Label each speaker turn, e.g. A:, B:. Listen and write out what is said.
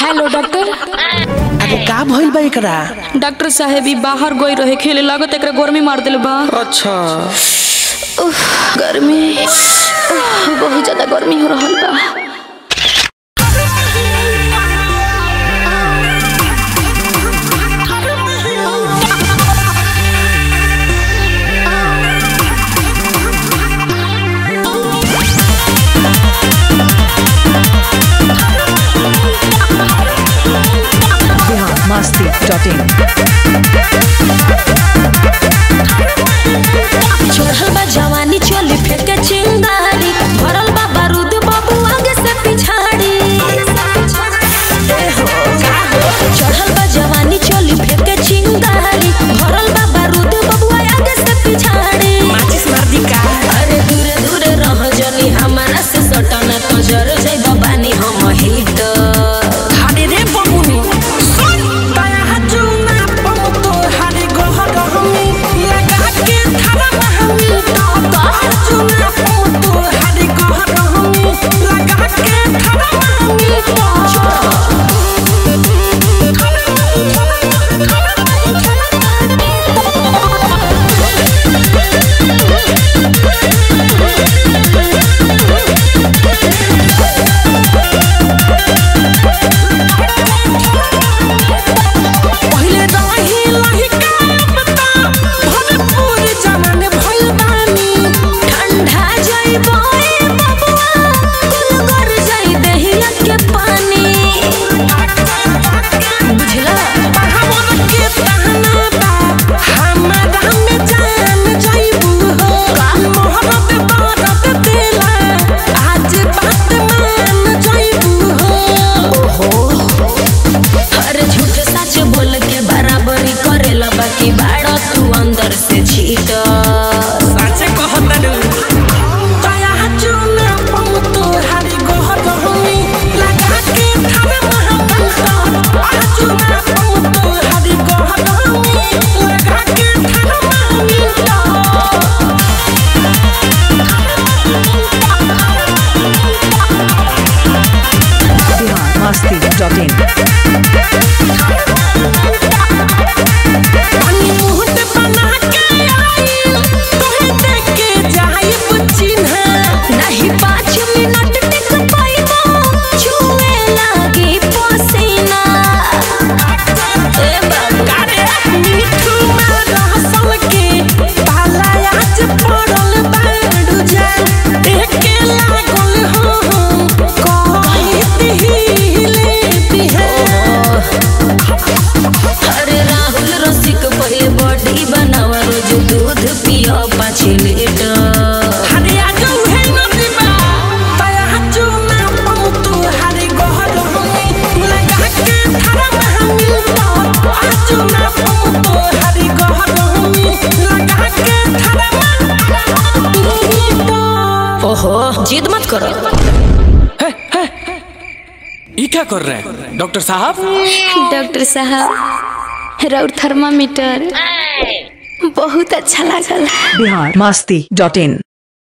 A: Hello doctor
B: अब का भइल बा एकरा
A: डॉक्टर साहेब ई बाहर गई रहे खेले लागत एकरा गर्मी मार दिल बा
B: अच्छा
A: उफ, गर्मी उफ, बहुत ज्यादा गर्मी हो रहल बा
C: biharmasti.in
D: चढ़ल बा जवानी चोली फेंके चिंगारी भरल बा बारूद बाबू आगे से पिछाड़ी ए हो, का हो? चढ़ल बा जवानी चोली फेंके चिंगारी भरल बा बारूद बाबू आगे से पिछाड़ी
B: माचिस मार दी का
D: अरे दूरे दूरे रह जनी हमारा से सटना तो जर जाई बानी हम हिट
B: हाडे रे बमुनी सुन दया हजुना बम तो हाडे गोह गहमी लगा के थारा महमी तो तो हजुना बम तो हाडे गोह गहमी लगा के थारा महमी तो पहिले रही लही का पता भरपूर जमन भइल बानी
D: ठंडा जाई बोए बबुआ कुल कर जाई दहिया के पानी बुझला
B: हमर के तहना बा हमरा में जान जाइबू हो मोहब्बत बारत देला आज बात मान जाइबू हो
D: अरे झूठ सच बोल के बराबरी करेला बाकी बाड़ा तू अंदर से छीट
B: साचे कहतनु दया चुना पम तो हरी गोह गहमी लगा के थारे महबत चुना पम तो हरी गोह गहमी लगा के थारे महबत
C: biharmasti.in
B: पानी मुहत बना के आई तोहे देख के जाई चिन्ह
D: नहीं पाँच मिनट टिक पाइबो छुए लागी पसीना ए बाबू
B: कारे मिठू में रहसल के पाला आज पड़ल बाड़ू जा एके लागल हो कहती हिले बिहे
D: अरे राहुल रसिक पहिले बॉडी बनावा रोज दूध पियो पाँच लीटर
B: हरे आजू है नदीबा तया हजू ना पम तू हरे गोहर हमी लगा के थारा महमी तो आजू ना पम तू हरे गोहर हमी लगा के थारा महमी तो
D: ओहो जिद मत करो
E: ये क्या कर रहे हैं डॉक्टर साहब
A: डॉक्टर साहब राउर थर्मामीटर बहुत अच्छा लागल
C: biharmasti.in